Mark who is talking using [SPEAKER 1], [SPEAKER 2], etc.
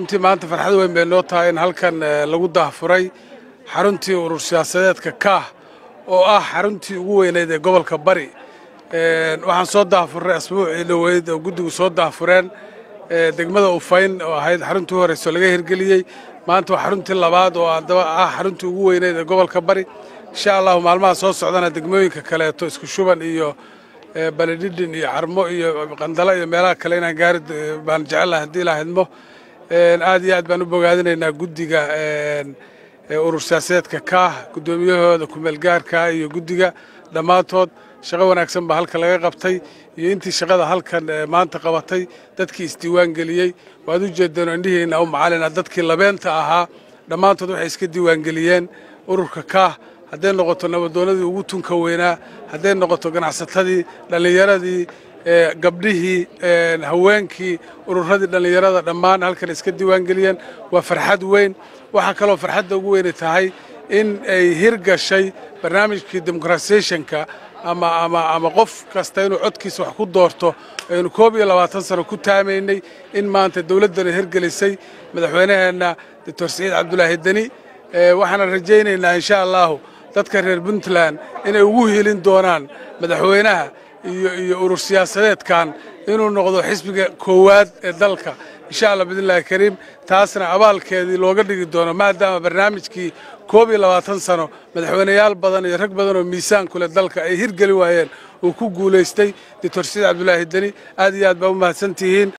[SPEAKER 1] runtii maanta farxad weyn bay noo tahay in halkan lagu daahfuray xaruntii urur siyaasadeedka kaah oo ah xaruntii ugu weyneyd ee gobolka bari waxaan soo daahfurnay asbuucii dhoweyd oo guddigu soo daahfureen degmada ufayn oo ahayd xaruntii u horeyso laga hirgeliyey maanta waa xaruntii labaad oo adaba ah xaruntii ugu weyneyd ee gobolka bari insha allahu maalmaha soo socdana degmooyinka kaleeto isku shuban iyo baledhidhin iyo carmo iyo qandalo iyo meelaha kale inaan gaari baan jecelahay haddii la hadmo aad iyo aad baan u bogaadinaynaa guddiga urur siyaasadeedka kaah guddoomiyahooda kumeelgaarka iyo guddiga dhammaantood shaqo wanaagsan baa halkan laga qabtay iyo intii shaqada halkan maanta qabatay dadkii isdiiwaan geliyey waad u jeedeen indhihiina u macalina dadkii labeenta ahaa dhammaantood waxay iska diiwaangeliyeen ururka kaah hadday noqoto nabadoonadii ugu tunka weynaa hadday noqoto ganacsatadii dhallinyaradii gabdhihii haweenkii ururadii dhallinyarada dhammaan halkan iska diiwaangeliyeen waa farxad weyn waxaa kaloo farxadda ugu weyni tahay in ay hirgashay barnaamijkii demokaratisationka ama ama ama qof kasta inuu codkiisa wax ku doorto aynu koob iyo labaatan sano ku taamaynay in maanta dowladdana hirgelisay madaxweynaheenna doctor siciid cabdulaahi deni waxaana rajaynaynaa insha allahu dadka reer puntland inay ugu helin doonaan madaxweynaha iyo iyo urur siyaasadeedkan inuu noqdo xisbiga koowaad ee dalka insha allah biidnillahi kariim taasna abaalkeedii looga dhigi doono maadaama barnaamijkii koob iyo labaatan sano madaxweyneyaal badan iyo rag badan oo miisaan ku leh dalka ay hirgeli waayeen uu ku guulaystay doctor siciid cabdulaahi deni aad iyo aad baa u mahadsan tihiin